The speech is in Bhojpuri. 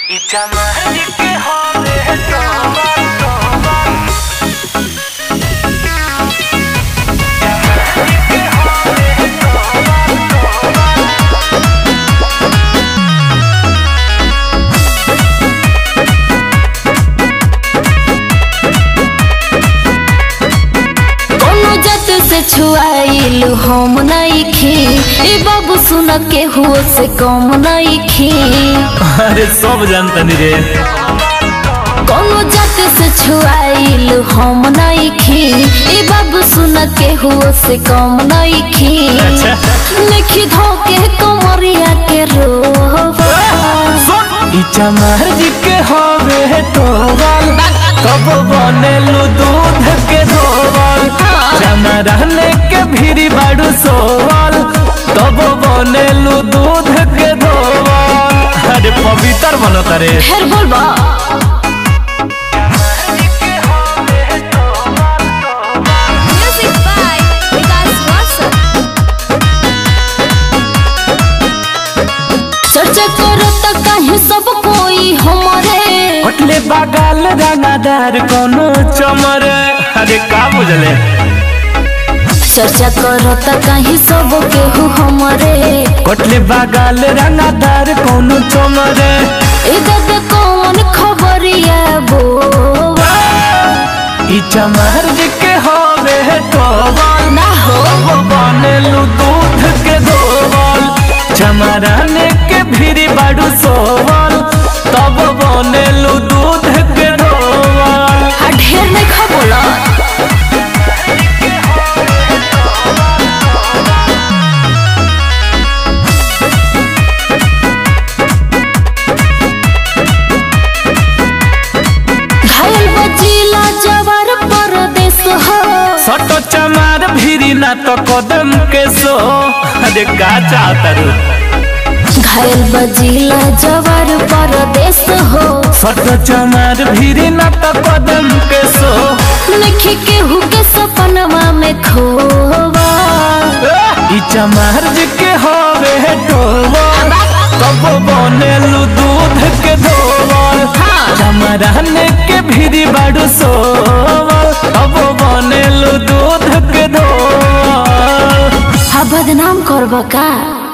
Y chamaje que jode toma, toma. Chamaje que jode toma, toma. कोनो जत से छुआइल हम नइखी ए बाबू सुन के हुओ से कम नइखी अरे सब जानतनी रे कोनो जत से छुआइल हम नइखी ए बाबू सुन के हुओ से कम नइखी अच्छा। लिखी धोके कमरिया के रोवा ई चमार जी के हवे टोवल कब बनेलू दूध के धोवल चना रहने के भीरी बाड़ू सोवल तब बनेलू दूध के धोवल अरे पवित्र बनत रे फेर बोलबा म्यूजिक बाय विकास वासन चर्चा करो त काहे सब कोई हमरे होटले बागाल रंगादार कोनो चमर अरे का बुझले चर्चा करो त काहे सब केहू हमरे कोटले बागाल रंगादार कोनो चमर ए दादा कौन खबरिया बोवा ई चमार जी के हवे टोवल ना हो तब बनेलू दूध के धोवल चमराने के भीरी बाड़ू सोवल तब बनेलू दूध के धोवल आ ढेर नहीं खबोला घायल बजीला जवार परदेश हो सटो चमार भीरी ना तो कदम के सो अरे का चाहता रू घायल बजीला जवार परदेश हो सटो चमार भीरी ना तो कदम के सो लिखी केहू के सपनवा में खोवा ई चमार जी के हवे टोवल तब बनेलू दूध के धोवल चमराने के भीरी बाड़ू सोवल तब बनेलू दूध के धोवल हा बदनाम करबा का